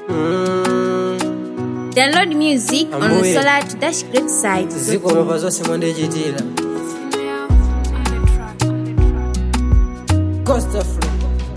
Mm, Download music on the Ambuye. Solar Dash Great site. zikomo pa zonse mwandichitira Costa Flow.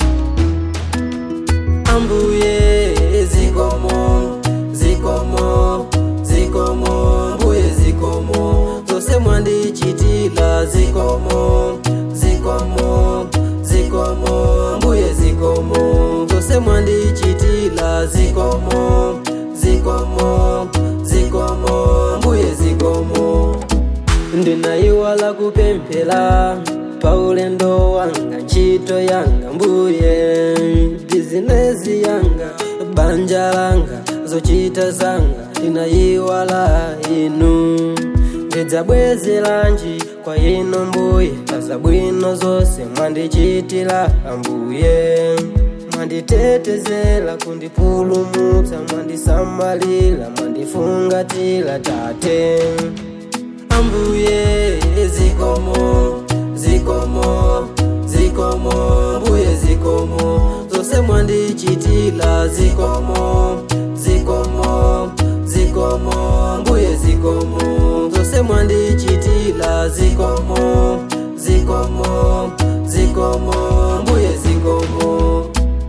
ambuye zikomo zikomo zikomo mbuye zikomo zonse mwandichitira zikomo zikomo zikomo mbuye zikomo zonse mwandichitira zikomo zikomo zikomo mbuye zikomo ndinayiwala kupemphera paulendo wanga ntchito yanga mbuye bizinesi yanga banja langa zochita zanga ndinayiwala inu ndidzabwezeranji kwa inu mbuye pazabwino zonse mwandichitira ambuye mwanditetezera kundipulumutsa mwandisamalira mwandifungatira tate ambuye zikomo zikomo zikomo mbuye zikomo zonse mwandichitira zikomo zikomo zikomo mbuye zikomo zonse mwandichitira zikomo zikomo zikomo mbuye zikomo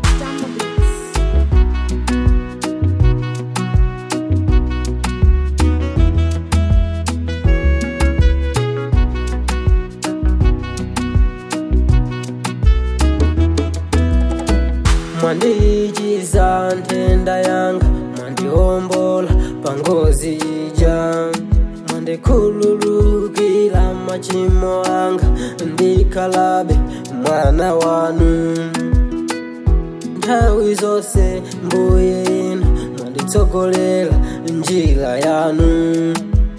mwandichiza nthenda yanga mwandiombola pangozi ija mwandikhululukira machimo anga ndikhalabe mwana wanu nthawi zonse mbuye inu mwanditsogolera njira yanu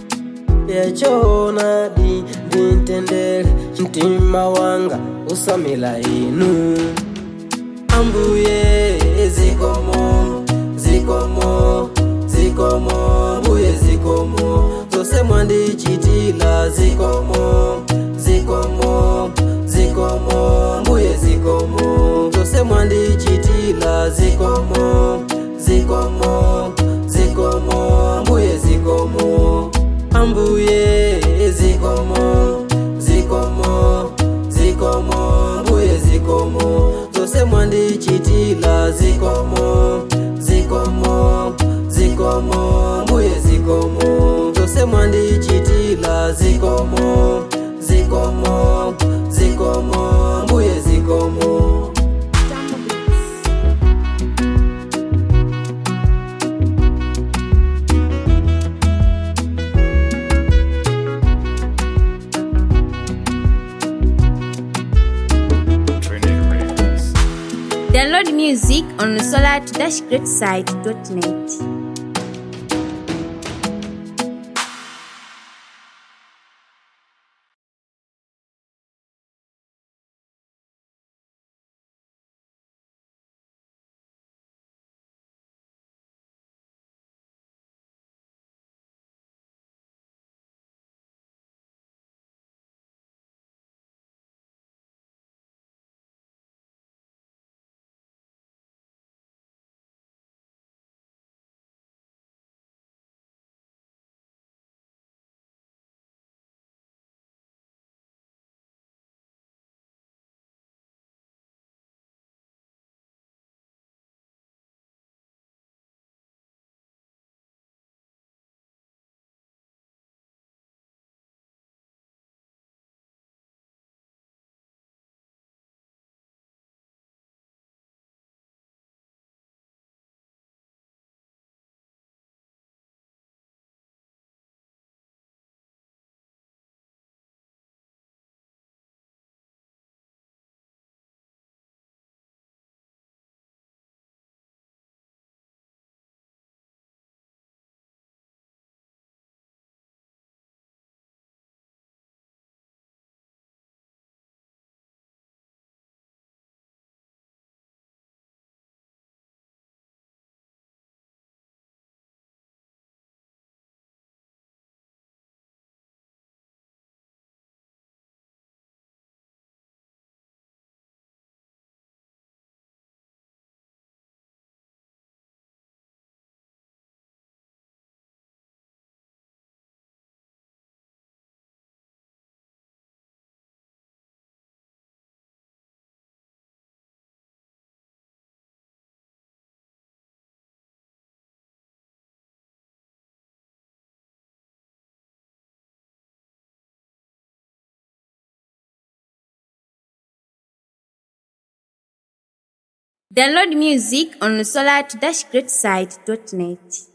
yachoonadi ndintendere mtima wanga usamila inu ambuye zikomo zikomo zikomo mbuye zikomo zonse mwandichitira zikomo zikomo zikomo mbuye zikomo zonse mwandichitira zikomo zikomo zikomo mbuye zikomo ambuye zikomo zikomo zikomo mbuye zikomo zonse mwandichitira zikomo zikomo zikomo mbuye zikomo zonse mwandichitira zikomo zikomo zikomo mbuye zikomo Download music on the Solar Dash Great site.net. Download music on solar-greatside.net.